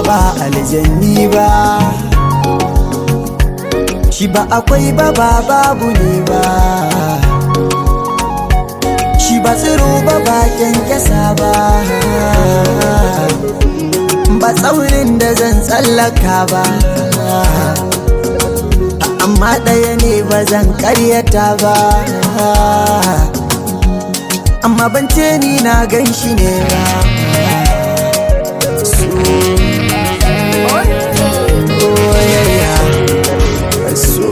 ba aljanni ba shi ba akwai ba ba babu ne ba shi ba tsiro ba ba kyankyasa ba ba tsaurin da zan tsallaka ba amma ɗaya ne ba zan karyata ba amma ban ce ni na gan shi ne ba soyayya so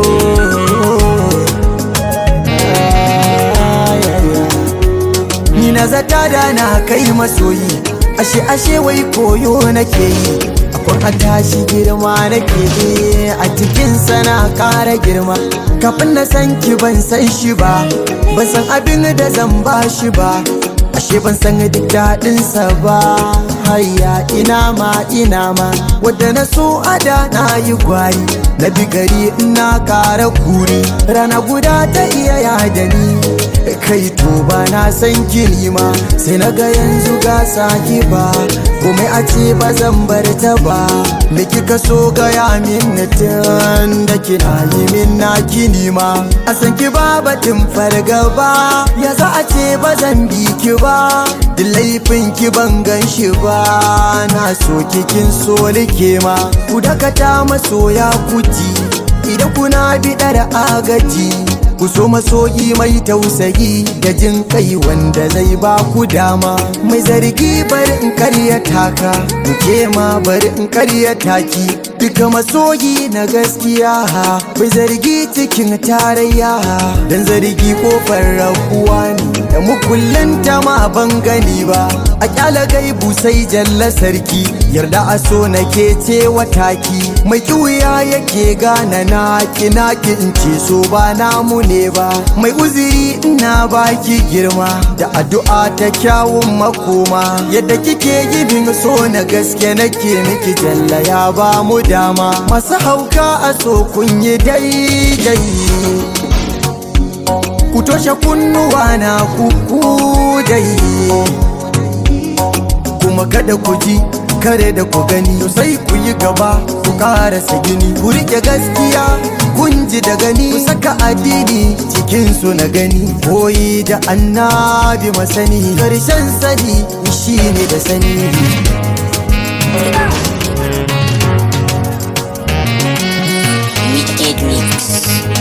ni na zata da na kai masoyi ashe ashe wai koyo nake yi akwai a tashi girma nake yi a cikin sana kara girma kafin na san ki ban san shi ba ban san abin da zan ba shi ba ashe ban san duk daɗinsa ba hayya ina ma ina ma wadda na so ada na yi gwari na bi gari ina kara kuri rana guda ta iya yada ni kai to ba na san kini ma sai na ga yanzu ga saki ba komai a ce ba zan bar ta ba me kika so gaya min tun da kina yi min na kini ma a san ki ba batun fargaba ya za a ce ba zan bi ki ba duk laifin ki ban gan shi ba na so kikin so like ma ku dakata masoya kuji idan kuna biɗar agaji ku so masoyi mai tausayi da jin kai wanda zai ba ku dama mai zargi bari in karyata ka ke ma bari in karyata ki duka masoyi na gaskiya bai zargi cikin tarayya dan zargi kofar rabuwa ne da mukullin ta ma ban gani ba a kyala gaibu sai jalla sarki yarda a so nake ce wataki mai kiwuya yake gana na naki in ce so ba namu ne ba mai uziri ina baki girma da addu'a ta kyawun makoma yadda kike gibin so na gaske nake miki jalla ya ba mu dama masu hauka a so kun yi daidai ku toshe kunnuwa na kuku dai kuma kada ku ji kare da ku gani to sai ku yi gaba ku karasa gini ku rike gaskiya kun ji da gani ku saka addini cikin su na gani koyi da annabi masani karshen sani shine da sani Wicked Mix.